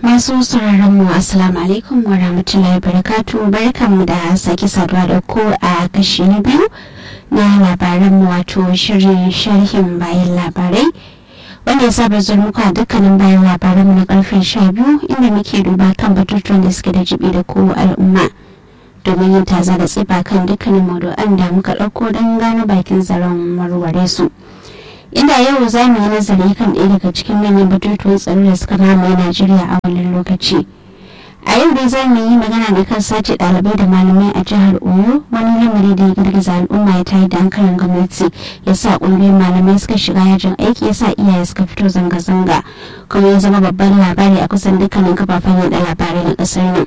Masu sauraron mu Assalamu alaikum wa rahmatullahi barakatu barkanmu da sake saduwa da ku a kashi na biyu na labaran mu wato shirin sharhin bayan labarai wanda ya saba zuwa muku a dukkanin bayan labaran mu na karfe sha biyu inda muke duba kan batutuwan da suke da jibi da ku al'umma domin yin taza da tsiba kan dukkanin maudu'an da muka ɗauko don gano bakin zaren warware su. inda yau za mu yi nazari kan ɗaya daga cikin manyan batutuwan tsaro da suka mamaye najeriya a wannan lokaci a yau dai za mu yi magana ne kan sace ɗalibai da malamai a jihar oyo wani lamari da ya girgiza al'umma ya tayi da hankalin gwamnati ya sa ƙungiyoyin malamai suka shiga yajin aiki ya sa iyaye suka fito zanga-zanga kuma ya zama babban labari a kusan dukkanin kafafen yaɗa labarai na ƙasar nan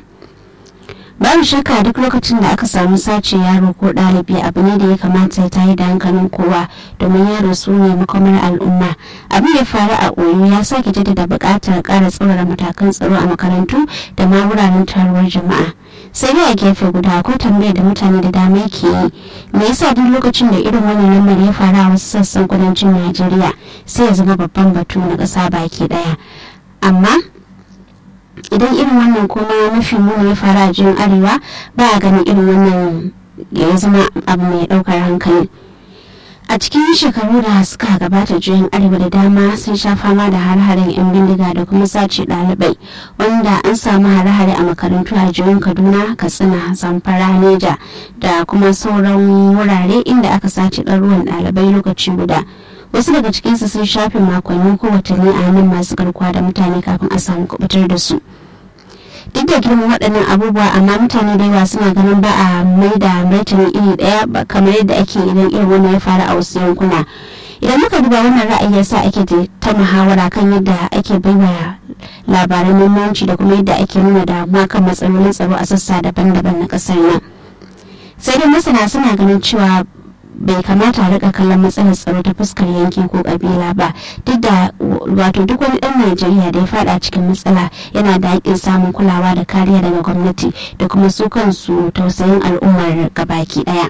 babu shakka duk lokacin da aka samu sace yaro ko ɗalibi abu ne da ya kamata ya tayi da hankalin kowa domin yaro su ne makomar al'umma abin da faru a oyo ya sake jaddada buƙatar ƙara tsaurara matakan tsaro a makarantu da ma wuraren taruwar jama'a sai dai a gefe guda akwai tambayar da mutane da dama ke yi me yasa duk lokacin da irin wannan lamari ya faru a wasu sassan kudancin najeriya sai ya zama babban batu na ƙasa baki ɗaya amma idan irin wannan kuma mafi muni ya faru a jin arewa ba a ganin irin wannan ya zama abu mai daukar hankali a cikin shekaru da suka gabata juyin arewa da dama sun sha fama da har-haren 'yan bindiga da kuma sace ɗalibai wanda an samu hare-hare a makarantu a jihohin kaduna katsina zamfara neja da kuma sauran wurare inda aka sace ɗaruwan ɗalibai lokaci guda wasu daga cikinsu sun shafe makonni ko watanni a hannun masu garkuwa da mutane kafin a samu kubutar da su duk da girman waɗannan abubuwa amma mutane da yawa suna ganin ba a mai da martani iri ɗaya kamar yadda ake idan irin wannan ya faru a wasu yankuna idan muka duba wannan ra'ayi yasa ake ta muhawara kan yadda ake baiwa labaran muhimmanci da kuma yadda ake nuna damuwa kan matsalolin tsaro a sassa daban-daban na ƙasar nan sai dai masana suna ganin cewa bai kamata a rika kallon matsalar tsaro ta fuskar yanki ko kabila ba duk da wato duk wani dan najeriya da ya fada cikin matsala yana da haƙƙin samun kulawa da kariya daga gwamnati da kuma su kansu tausayin al'ummar gabaki daya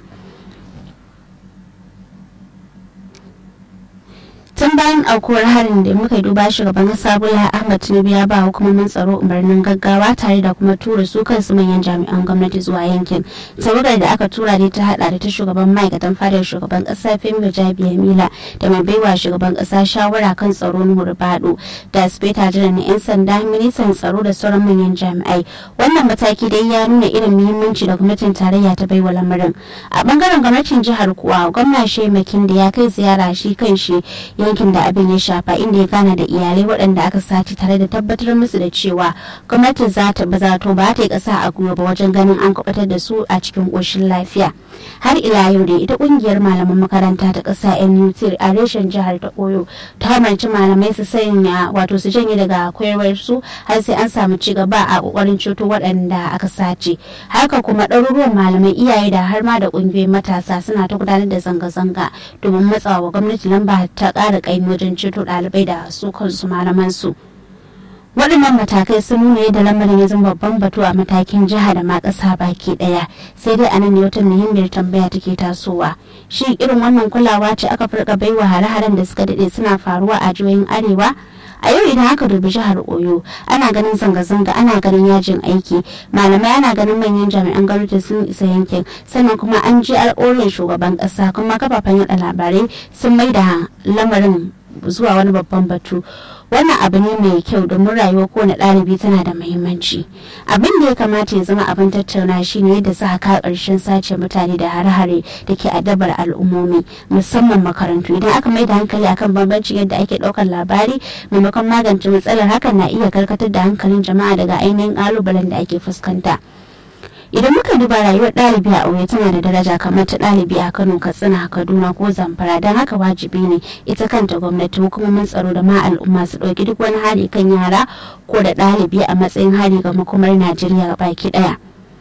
tun bayan aukuwar harin da muka duba shugaban kasa bola ahmad tinubu ya ba hukumomin tsaro umarnin gaggawa tare da kuma tura su kansu manyan jami'an gwamnati zuwa yankin tawagar da aka tura ne ta hada da ta shugaban ma'aikatan fadar shugaban kasa femi jabiya mila da mai baiwa shugaban kasa shawara kan tsaro nuhur bado da speta jiran na yan sanda ministan tsaro da sauran manyan jami'ai wannan mataki dai ya nuna irin muhimmanci da gwamnatin tarayya ta baiwa lamarin a bangaren gwamnatin jihar kuwa gwamna shemakin da ya kai ziyara shi kan shi yankin da abin ya shafa inda ya gana da iyalai waɗanda aka sace tare da tabbatar musu da cewa gwamnatin za ta ba za ta yi ƙasa a gwiwa ba wajen ganin an kubatar da su a cikin ƙoshin lafiya har ila yau da ita ƙungiyar malaman makaranta ta ƙasa NUT a reshen jihar ta Oyo ta hamarci malamai su sanya wato su janye daga koyarwar su har sai an samu ci gaba a ƙoƙarin ceto waɗanda aka sace haka kuma ɗaruruwan malamai iyaye da har ma da ƙungiyoyin matasa suna ta gudanar da zanga-zanga domin matsawa gwamnati lamba ta ƙara ƙaimi wajen ceto ɗalibai da su kansu malaman su. waɗannan matakai sun nuna yadda lamarin ya zama babban batu a matakin jiha da ma ƙasa baki ɗaya sai dai anan ne wata muhimmiyar tambaya take tasowa shi irin wannan kulawa ce aka farka baiwa hare-haren da suka daɗe suna faruwa a jihohin arewa a yau idan aka dubi jihar oyo ana ganin zanga-zanga ana ganin yajin aiki malamai ana ganin manyan jami'an gwamnati sun isa yankin sannan kuma an ji alƙawarin shugaban ƙasa kuma kafafen yada labarai sun mai da lamarin zuwa wani babban batu wannan abu ne mai kyau domin rayuwar kowane ɗalibi tana da muhimmanci abin da ya kamata ya zama abin tattauna shine yadda za ka ƙarshen sace mutane da hare-hare da ke adabar al'ummomi musamman makarantu idan aka mai da hankali akan bambancin yadda ake ɗaukar labari maimakon magance matsalar hakan na iya karkatar da hankalin jama'a daga ainihin ƙalubalen da ake fuskanta. idan muka duba rayuwar ɗalibi a auye tana da daraja kamar ta ɗalibi a kano katsina kaduna ko zamfara don haka wajibi ne ita kanta gwamnati hukumomin tsaro da ma al'umma su ɗauki duk wani hari kan yara ko da ɗalibi a matsayin hari ga makomar najeriya baki ɗaya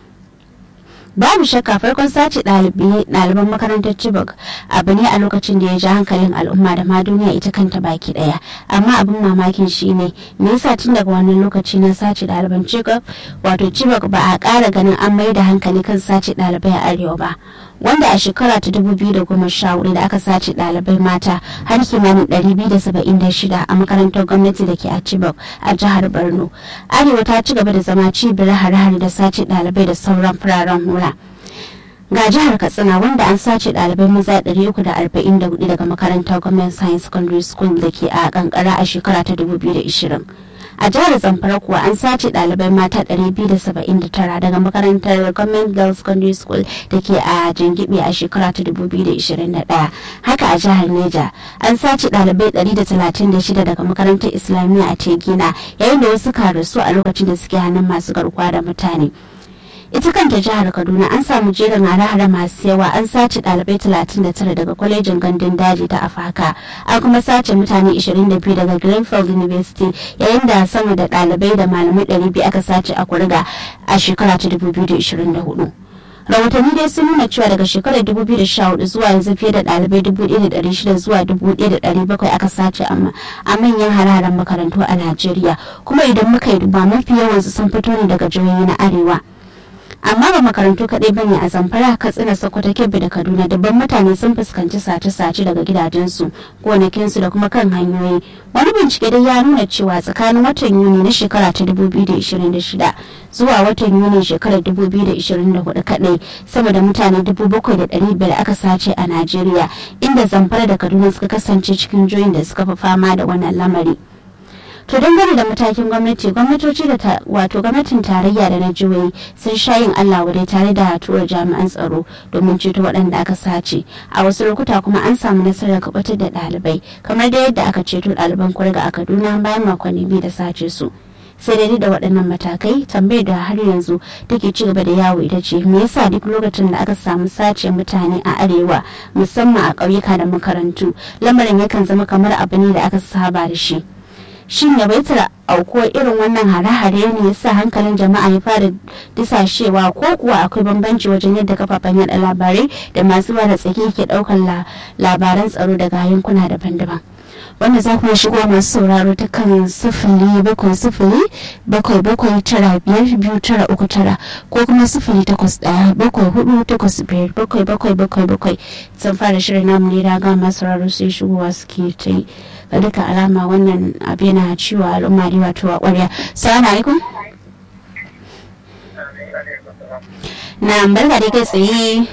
babu shakka farkon sace ɗaliban makarantar chibok abu ne a lokacin da ya ji hankalin al'umma da ma duniya ita kanta baki ɗaya amma abin mamakin shine me yasa tun daga wannan lokaci na sace ɗaliban chibok wato chibok ba a ƙara ganin an mai da hankali kan sace ɗalibai a arewa ba wanda a shekara ta 2014 da aka sace ɗalibai mata har kimanin 276 a makarantar gwamnati da ke a Chibok a jihar Borno. Arewa ta ci gaba da zama cibiyar hare-hare da sace ɗalibai da sauran fararen hula. ga jihar katsina wanda an sace ɗalibai maza 344 daga makarantar government science secondary school da ke a kankara a shekara ta 2020 a jihar zamfara kuwa an sace ɗalibai mata 279 daga makarantar government girls secondary school da ke a jingibe a shekara ta 2021 haka a jihar neja an sace ɗalibai 136 daga makarantar islamiyya a tegina yayin da wasu rasu a lokacin da suke hannun masu garkuwa da mutane ita kanta jihar kaduna an samu jerin hare-hare masu yawa an sace dalibai 39 daga kwalejin gandun daji ta afaka an kuma sace mutane 22 daga greenfield university yayin da sama da dalibai da malamai 200 aka sace a kuriga a shekara ta 2024 rahotanni dai sun nuna cewa daga shekarar 2014 zuwa yanzu fiye da dalibai 1,600 zuwa 1,700 aka sace a manyan hararen makarantu a najeriya kuma idan muka yi duba mafi yawansu sun fito ne daga jihohi na arewa amma ba makarantu kaɗai ba ne a zamfara katsina sokoto kebbi da kaduna dabban mutane sun fuskanci sace-sace daga gidajensu gonakinsu da kuma kan hanyoyi wani bincike dai ya nuna cewa tsakanin watan yuni na shekara ta 2026 zuwa watan yuni shekarar 2024 kaɗai sama da mutane 7,500 aka sace a najeriya inda zamfara da kaduna suka kasance cikin joyin da suka fi fama da wannan lamari. to dangane da matakin gwamnati gwamnatoci da wato gwamnatin tarayya da na jihohi sun sha yin allah wadai tare da tura jami'an tsaro domin ceto waɗanda aka sace a wasu lokuta kuma an samu nasarar kubatar da ɗalibai kamar da yadda aka ceto ɗaliban kurga a kaduna bayan makonni biyu da sace su sai dai da waɗannan matakai tambayar da har yanzu take ci gaba da yawo ita ce me yasa duk lokacin da aka samu sace mutane a arewa musamman a ƙauyuka da makarantu lamarin yakan zama kamar abu ne da aka saba da shi shin yawaitar aukuwar irin wannan hare-hare ne yasa hankalin jama'a ya fara disashewa ko kuwa akwai bambanci wajen yadda kafafen yada labarai da masu da tsaki ke daukar labaran tsaro daga yankuna daban-daban wanda za ku shigo masu sauraro ta kan sifili bakwai sifili bakwai bakwai tara biyar biyu tara uku tara ko kuma sifili takwas ɗaya bakwai hudu takwas biyar bakwai bakwai bakwai bakwai sun fara shirin namu ne raga masu sauraro sai shigowa suke ta yi ga duka alama wannan abu yana ciwo al'umma da wato a ƙwarya salamu alaikum na barka da kai tsaye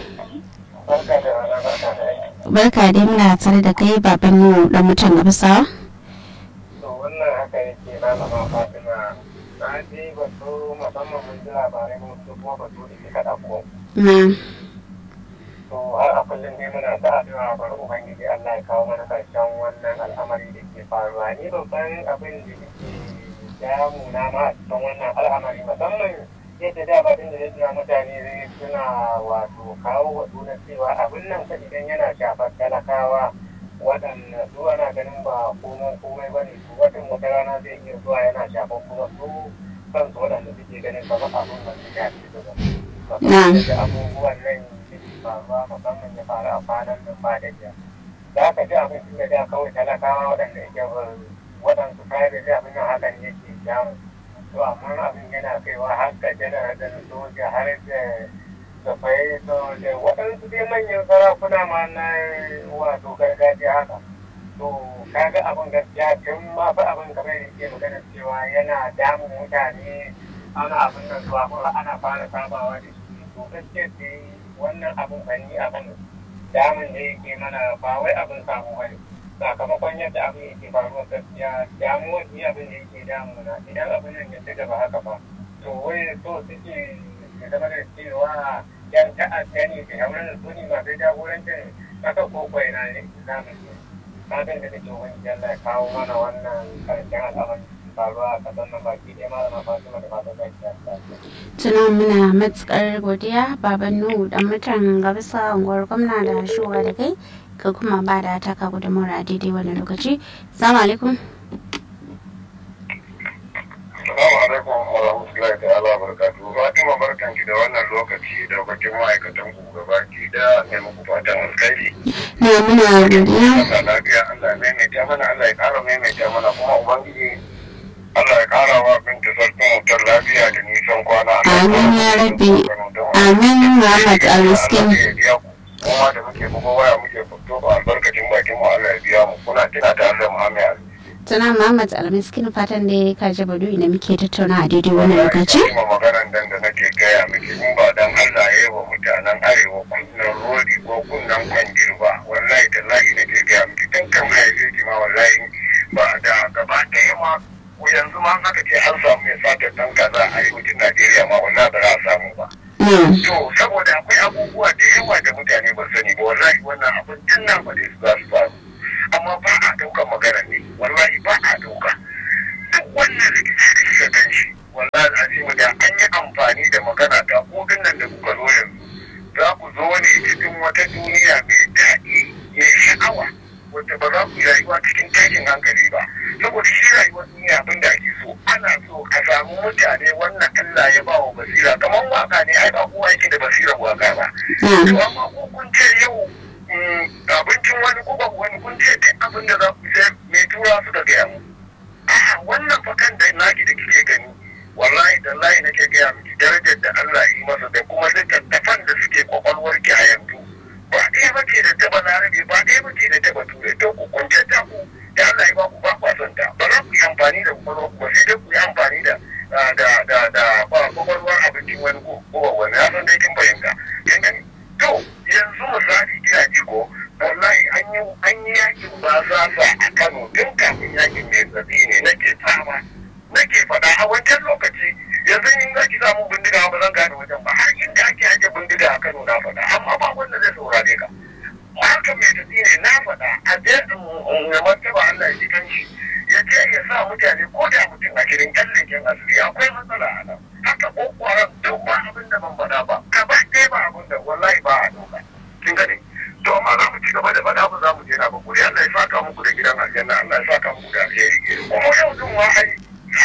barka dai muna tare da kai baban mu dan mutan gaba sawa wannan haka yake na zama fatima na je batu musamman mun ji labarai mun su kuma batu da kika dauko na to har a kullum dai muna ta addu'a bar ubangiji Allah ya kawo mana karshen wannan al'amari da ke faruwa ni babban abin da yake damu na ma a cikin wannan al'amari musamman yadda da ba da yadda mutane suna wato kawo wato na cewa abin nan fa idan yana shafar talakawa waɗanda su ana ganin ba komai komai ba ne su watan wata rana zai iya zuwa yana shafar kuma su kansu waɗanda suke ganin kamar abin ba su shafi su ba. da abubuwan nan da ke faruwa musamman ya faru a kwanan nan ba da jiya. Za ka ji abin da da kawai talakawa waɗanda yake waɗansu kayan da abin nan hakan yake jamu. to amma abin yana kaiwa har ga janar da soja har da da fai da waɗansu dai manyan sarakuna ma na wato gargajiya haka to kaga abin gaskiya tun ma fa abin kamar da ke magana cewa yana damun mutane ana abin nan zuwa kuma ana fara sabawa da shi to gaskiya dai wannan abin bani abin damun da yake mana ba wai abin samu bane sakamakon yadda abin yake faruwa gaskiya damuwar ni abin da yake damuna idan abin nan ya ci gaba haka ba to wai so suke ya zama da cewa yan ta'adda ne da yawon da suni masu jagorancin kasa ko kwai na ne zamu yi fatan da take wani Allah ya kawo mana wannan karshen al'amari faruwa a kasar nan baki ɗaya malama Fatima da fatan zai tuna muna matukar godiya baban nuhu dan mutan gabisa unguwar gwamna da shuwa da kai ka kuma ba da taka gudunmawar a daidai wani lokaci salamu alaikum Assalamu alaikum wa rahmatullahi ta'ala wa barakatuhu. Fatima barkan ki da wannan lokaci da bakin ma'aikatan ku gabaki da ne muku fatan alkhairi. na muna godiya Allah lafiya Allah ya maimaita mana Allah ya ƙara maimaita mana kuma ubangiji Allah ya ƙara wa binta sarkin wutar lafiya da nisan kwana. Amin ya rabbi. Amin Muhammad Al-Miskin. ma da muke bugo waya muke fito ba albarkacin bakin mu Allah ya biya mu kuna tana tare da Muhammad Ali tana Muhammad Almiskin fatan da ka ji badu ina muke tattauna a daidai wani lokaci ma maganar dan da nake gaya miki in ba dan Allah ya yi wa mutanen arewa kunnan rodi ko kunnan kwangir ba wallahi tallahi nake gaya miki tun kan haife ki ma wallahi ba da gaba ɗaya ma ko yanzu ma aka ce an samu mai sata dan kaza a arewacin Najeriya ma wallahi ba za a samu ba to saboda akwai abubuwa da yawa da mutane ba sani ba wallahi wannan abin tun nan ba da su za su faru amma ba a ɗaukar magana ne wallahi ba a ɗauka duk wannan rikici da kika gan shi wallahi azimu da an yi amfani da magana ta ko nan da kuka zo yanzu za ku zo ne cikin wata duniya mai daɗi mai sha'awa wanda ba za ku yi rayuwa cikin tashin hankali ba saboda shi rayuwar duniya abin da ake so ana so a samu mutane wannan Allah ya ba wa basira kamar waka ne ai ba kowa yake da basirar waka ba to amma ko kun ce yau abincin wani ko babu wani kun ce duk abin da za ku sai mai tura suka gaya mu a'a wannan fakan da naki da kike gani wallahi da layi nake gaya miki darajar da Allah yi masa da kuma littattafan da suke kwakwalwar ki a yanzu ba ɗaya ba ce da taba larabe ba ɗaya ba ce da taba turai to ku kun ta ku da Allah ya ba ku ba kwason ta ba za ku yi amfani da kwakwalwar ku ba sai dai ku yi amfani da da da da kwakwalwar abincin wani ko wani ya san dai kin fahimta kin gani to yanzu misali kina ji ko wallahi an yi an yi yakin ba sa a Kano tun kafin yakin mai tsabi ne nake fama nake faɗa a wancan lokaci yanzu in za ki samu bindiga ba zan gane wajen ba har inda ake aje bindiga a Kano na faɗa amma ba wanda zai saurare ka haka mai tafi ne na faɗa a je in martaba Allah ya ji kanshi ya ce ya sa mutane ko da mutum a kirin kallon asiri akwai matsala a nan haka kokwaran duk ba abin da ban faɗa ba gaba ɗaya ba abin da wallahi ba a doka kin gane to amma za mu ci gaba da faɗa ba za mu je na ba kuri Allah ya saka muku da gidan aljanna Allah ya saka muku da alheri kuma yau din wa ai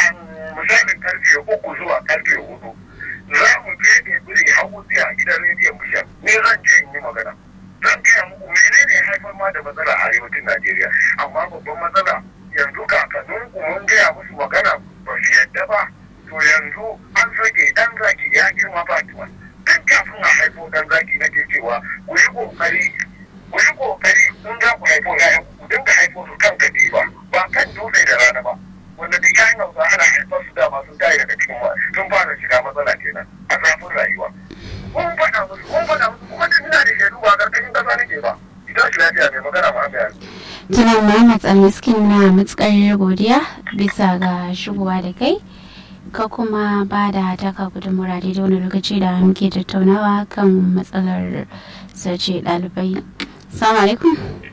misalin karfe uku zuwa karfe hudu za mu je ne biri hagu a gidan rediyon bishar ne zan je in yi magana zan gaya muku menene haifar ma da matsala a arewacin Najeriya amma babban matsala yanzu kakannin ku mun gaya musu magana ba su yadda ba to yanzu an sake dan zaki ya girma Fatima tun kafin a haifo dan zaki nake cewa ku yi kokari ku yi kokari kun za ku haifo ƴaƴan ku dinga haifo su kan katifa ba kan dutse da rana ba wanda duk ƴaƴan hausa ana haifar su dama sun tayi daga cikin sun fara shiga matsala kenan a zafin rayuwa kun faɗa musu kun faɗa musu kuma da ina da shaidu ba ƙarƙashin ƙasa nake ba idan shi lafiya mai magana ma mai Tuna Muhammad Almiskin na matsakar godiya bisa ga shigowa da kai ka kuma ba da taka gudunmura daidai wani lokaci da muke tattaunawa kan matsalar sace ɗalibai. Salamu alaikum.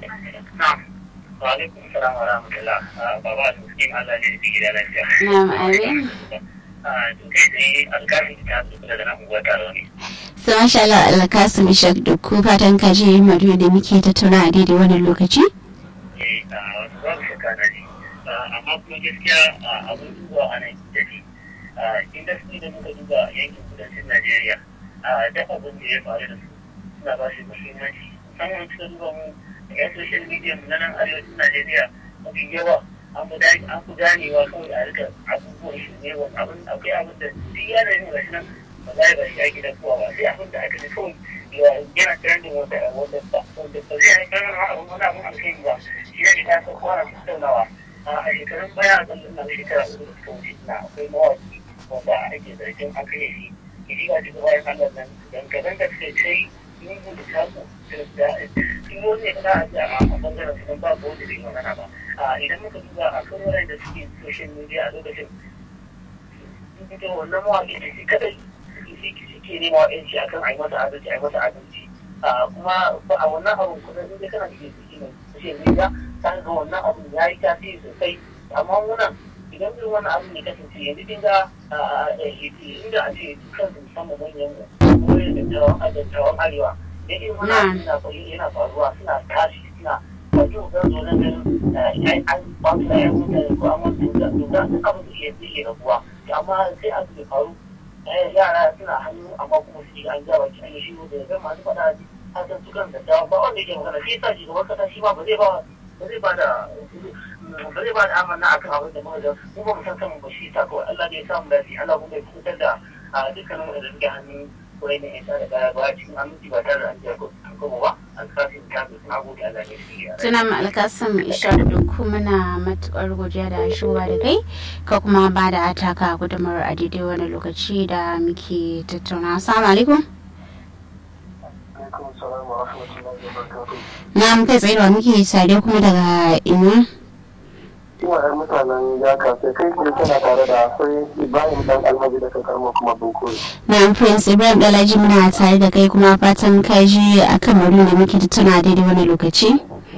Wa alaikum salam wa rahmatullah. Baba Almiskin Allah ne da gida lafiya. Na'am amin. Kai tsaye alƙalin ta su da nan unguwa taro ne. Sai masha Allah Alkasim Ishaq da ku fatan ka je Madu da muke tattauna a daidai wani lokaci. Eh, wasu babu shakka na ne. Amma kuma gaskiya abin duba a nan da ne. Inda su da muka duba yankin kudancin Najeriya, duk abin da ya faru da su suna ba shi muhimmanci. Musamman suka duba mu yan social media na nan arewacin Najeriya mafi yawa an fi ganewa kawai a rika abubuwan shi ne abin akwai abin da duk yanayin gashi nan ba za ba shi ake da kowa ba sai abin da aka ji kawai yana trending wanda wanda wanda ba zai haifar mana abin wani abin alkhairi ba shi ne ta sa kowa na tattaunawa a shekarun baya a zan na shekara uku da suka wuce na akwai mawaki wanda ake zargin an kai shi ke ji ga cikin bayan Allah nan dangane da suka ce yin da taku da sun yi wani kana a bangaren su ba ko wanda bai magana ba idan muka duba a kan wurin da suke social media a lokacin ita wannan mawaƙi da shi kadai suke nema wa yanci akan a yi masa adalci a yi masa adalci kuma ba a wannan abun kuma in dai kana cikin ciki ne social media ta ga wannan abun ya yi tasiri sosai amma wannan idan irin wannan abun ya kasance yanzu din ga inda a ce kan musamman manyan wurin da dattawan arewa da irin wannan abun yana faruwa suna tashi suna wato zan zo nan ganin an ba su da yan mutane ko an wani doka doka duk abin da iya zai rabuwa amma sai a su faru yara suna hannu amma kuma su an ja baki an yi shi da zan masu faɗa a san su kan da ba wanda yake magana shi yasa shugaban kasa shi ma ba zai ba ba zai ba da ba zai ba da amanna akan abin da muka ga mu ba mu san kanmu ba shi yasa kawai Allah da ya samu lafiya Allah kuma ya fitar da dukkanin wanda suke hannun wurin da ya sa da baya ba cikin aminci ba tare da an jiya ko kuma ba an kafin kafin na gode Allah ne shi ya Tuna mu alkasim ishar duku muna matukar godiya da shuwa da kai ka kuma ba da ataka gudumar a daidai wani lokaci da muke tattauna. Assalamu alaikum. alaikum salam wa rahmatullahi wa barakatuh Na muka tsaye da muke sade kuma daga ina. ina yan mutanen ya kafe kai ke tana tare da akwai ibrahim dan alhaji da kakarma kuma bunkuri Na Prince Ibrahim Dalaji muna tare da kai kuma fatan ka ji a kan da muke tattauna daidai wani lokaci.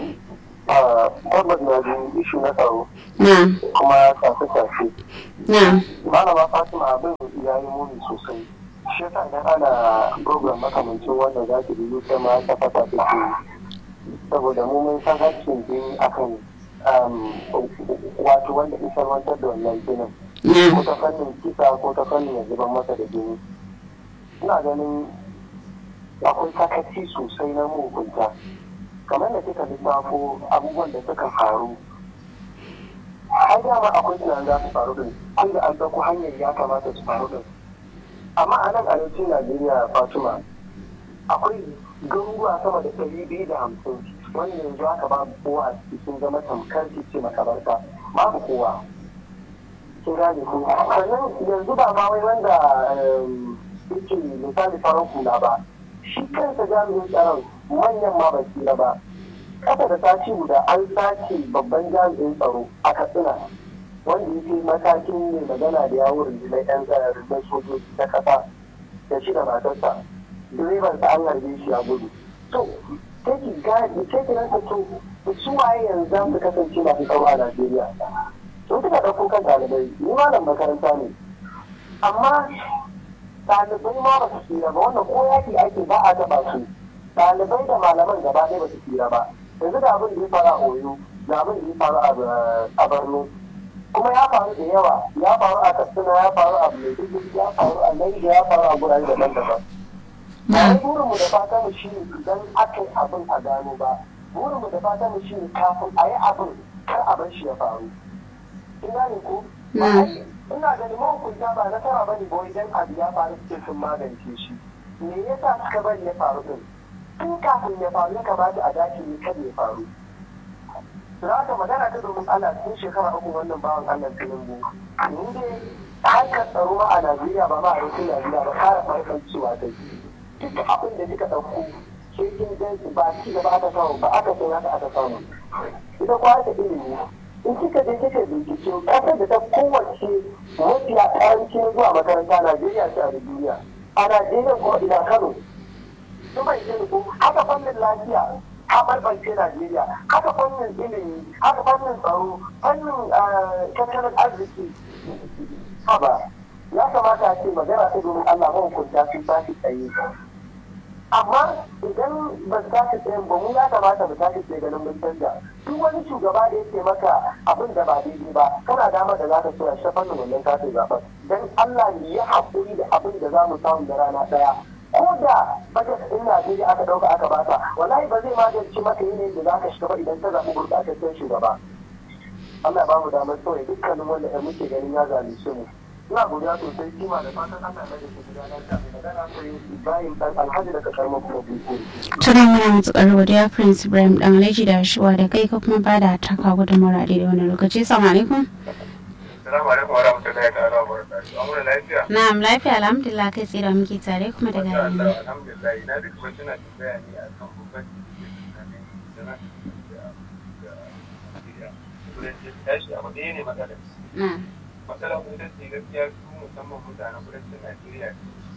a tabbas na ji ishu na tsaro Na, kuma tafi-tafi na, malama fatima abin ya yi muni sosai shi yasa idan ana program makamancin wanda za ki biyu ta ma ta fata take saboda mu mun san hakkin jini akan um, wato wanda isa wantar da wannan jinin ko na, ta fannin kisa ko ta fannin ya zuban masa da jini ina ganin akwai sakaci sosai na mugunta kamar da kika lissafo abubuwan da suka faru har dama akwai tunanin za su faru din tun da an ɗauko hanyar ya kamata su faru din amma a nan arewacin najeriya fatima akwai garuruwa sama da ɗari biyu da hamsin wanda yanzu haka babu kowa a ciki sun zama tamkar ce makabarta babu kowa kin gane ko sannan yanzu ba ma wai wanda em, yake misali farar hula ba shi kansa jami'in tsaron manyan ma ba tsira ba kasa da sati guda an sace babban jami'in tsaro a katsina wanda ya fi matakin ne magana da yawon rundunar yan tsara rundunar sojoji ta kasa da shi da matarsa direban sa an harbe shi a gudu to sai ki gane sai ki rasa to su waye yanzu za su kasance masu tsaro a najeriya sun suka ɗauko kan ɗalibai ni malam makaranta ne amma ɗalibai ma ba su tsira ba wannan ko yaki ake ba a taɓa su ɗalibai da malaman gaba ɗaya ba su tsira ba yanzu da abin da ya faru a oyo da abin da ya faru a- a borno kuma ya faru da yawa ya faru a katsina ya faru a maiduguri ya faru a naija ya faru a gurare daban-daban ba wai burinmu da fata mu shi ne idan aka yi abin a gano ba burinmu da fata mu shi ne kafin a yi abin kar a bar shi ya faru kin gane ko ba Mm. ai- ina ganin mahukunta ba nasara ba ne ba idan abu ya faru suke sun magance shi me yasa suka bari ya faru din tun kafin ya faru ya kamata a dace ne kada ya faru za ka magana ta domin Allah tun shekara uku wannan bawan Allah Tinubu ni dai harkar tsaro ma a Najeriya ba ma a rikin Najeriya ba kara farkon cewa ta duk abin da kika ɗauko sai kin gan ba ci gaba aka samu ba aka sai haka aka samu ita kwa ta ilimi in kika je kika bincike kasar da ta kowace mafiya karancin zuwa makaranta Najeriya ce a duniya a Najeriya kuma ina Kano su bai jin ko haka fannin lafiya a barbance Najeriya haka fannin ilimi haka fannin tsaro fannin eh, tattalin arziki haba ya kamata a ce magana ta domin Allah mahukunta sun tashi tsaye amma idan ba su tashi tsayen ba mu ya kamata mu tashi tsaye ganin mun canja duk wani shugaba da yake maka abin da ba daidai ba kana damar da za ka soya shi fannin wannan katin zaɓen dan Allah ne ya haƙuri da abin da za mu samu da rana ɗaya ko da bajet ɗin Najeriya aka ɗauka aka bata wallahi ba zai magance maka yanayin da za ka shiga ba idan ka zaɓi gurɓataccen shugaba Allah ya ba mu damar sauya dukkanin wanda ɗan muke ganin ya zalunce mu ina godiya sosai kima da fatan Allah ya da ke gudanar da magana sai Ibrahim dan Alhaji daga karamar kuma Bukuri. Tuna muna matuƙar godiya Prince Ibrahim Dalaji da shuwa da kai ka kuma ba da taka gudumar a daidai wani lokaci. Assalamu alaikum. Assalamu alaikum wa rahmatullahi ta'ala wa barakatuhu. Amma lafiya. Na'am lafiya alhamdulillah kai tsaye da muke tare kuma daga Masha yanzu. Allah, alhamdulillah. Ina duk kuma tana tambaya ne akan bambanci tsakanin sana'a da da Najeriya. Kudanci tashi abu ɗaya ne matsalar. Na'am. Matsalar kuma ita ce gaskiya su musamman mutanen kudancin Najeriya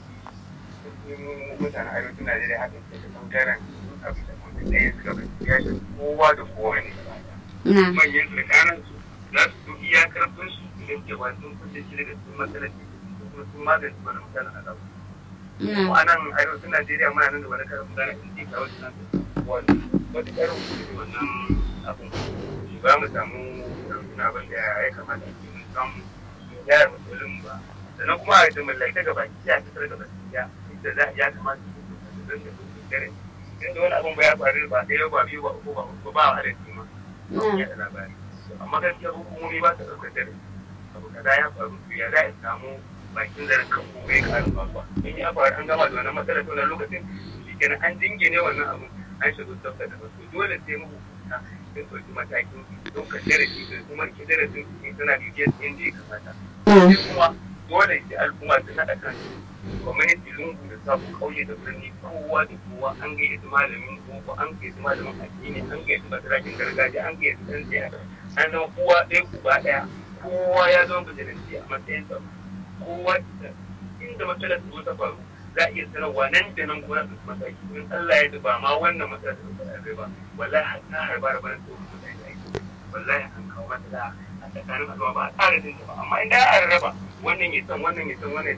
su mutanen arewacin Najeriya haka ke da ɓangaren abu da mutum ɗaya suka bai ya shi kowa da kowa ne. Na'am. manyan tsakanin su za su so iya karfin su da ke ba sun kuce shi daga cikin matsalar da kuma sun magance wani matsalar a gaba. Kuma Na'am. a nan arewacin Najeriya muna nan da wani karin magana in ce kawo shi nan wani wata karin kuce wannan abin shi ba mu samu ɗaukin abin da ya kamata a ce mun samu gyara matsalolin ba. Sannan kuma a yi mallaka gaba ki a fitar gaba ya da za ya kamata su zan da su dare. Inda wani abin ba ya faru ba ɗaya ba biyu ba uku ba uku ba a adadi ma. Na'am. yaɗa labari amma gaskiya hukumomi ba su ɗaukar dare abu kaza ya faru to ya za a samu bakin zarin kan kuma ya ƙarin faruwa in ya faru an gama da wannan matsalar ta wannan lokacin shi kenan an jingine wannan abin an shiga tsafta da wasu dole sai mahukunta sun ɗauki matakin ɗaukar darasi da kuma ke darasin su suna bibiyar yadda ya kamata. Sai kuma dole sai al'umma su haɗa kan gwamnati lungu da sabu ƙauye da birni kowa da kowa an gayyaci malamin boko an gayyaci malamin addini an gayyaci masarakin gargajiya an gayyaci ɗan siyasa an zama kowa ɗaya uba ɗaya kowa ya zama bijilanci a matsayin sa kowa inda matsalar su ta faru za a iya sanarwa nan da nan gona su mataki in Allah ya duba ma wannan matsalar da ta ba wallahi har ta harba da bana su mutane aiki wallahi an kawo matsala a tsakanin al'umma ba a tsara jin ba amma idan an raba wannan ya san wannan ya san wannan